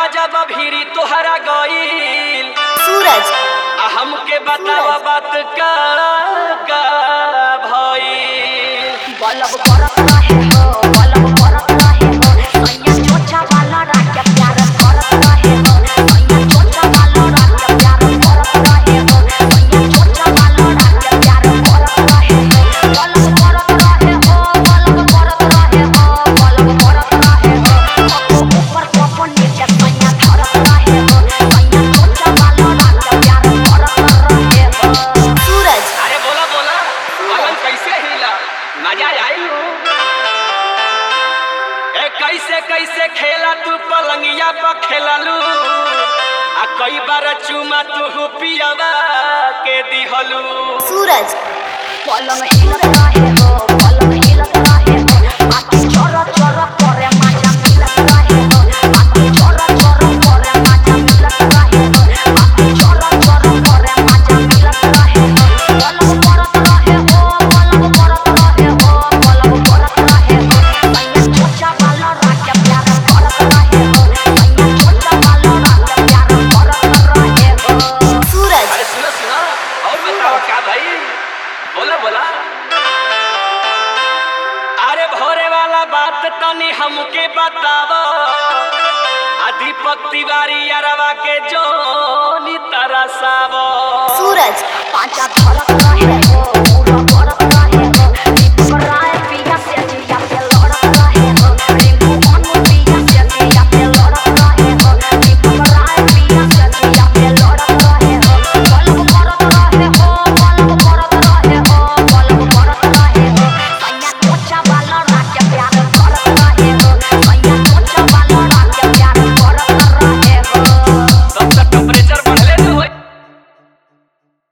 जब भीरी तोहरा गईल सूरज आ हमके बतावा बात का का भईल बलब करत रहे हो बलब करत रहे हो सैया छोटा वाला रात प्यार करत रहे हो सैया छोटा वाला रात प्यार करत रहे हो सैया छोटा वाला रात प्यार करत रहे हो बलब करत रहे हो बलब करत रहे हो बलब करत रहे हो कपो ऊपर कपो नीचे सैया धरत रहे हो सैया छोटा वाला रात प्यार करत रहे हो सूरज अरे बोला बोला पलंग कैसे हिला मजा आई ए कैसे कैसे खेला तू पलंगिया पर खेललू आ कई बार चुमा तू पियावा के दिहलू सूरज पलंग हिलत रहे हो पलंग हिलत रहे हो आखी चोर चोर करे माजा मिलत रहे हो आखी चोर चोर करे माजा मिलत रहे हो आखी चोर चोर करे माजा मिलत रहे हो पलंग करत रहे हो पलंग करत रहे हो पलंग करत रहे हो सैया छोटा वाला रात प्यार करत रहे हो सैया छोटा वाला रात प्यार करत रहे हो सूरज अरे सुनो सुनो और बताओ क्या भाई बोला बोला अरे भोरे वाला बात तनी हमके बतावो आ दीपक तिवारी अरवा के जोनी तरसावो सूरज पांचा धरत रहे हो